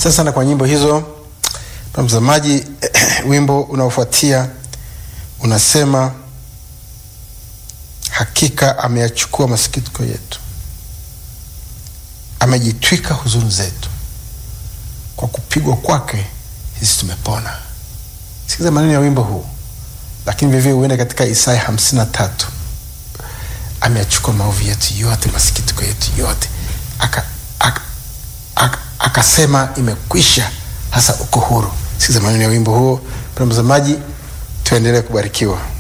Asante sana kwa nyimbo hizo. Mtazamaji, wimbo unaofuatia unasema hakika ameyachukua masikitiko yetu, amejitwika huzuni zetu, kwa kupigwa kwake sisi tumepona. Sikiza maneno ya wimbo huu, lakini vivyo huenda katika Isaya hamsini na tatu ameyachukua maovu yetu yote, masikitiko yetu yote, aka, aka, aka, akasema imekwisha, hasa uko huru. Sikiza maneno ya wimbo huo. Mtazamaji, tuendelee kubarikiwa.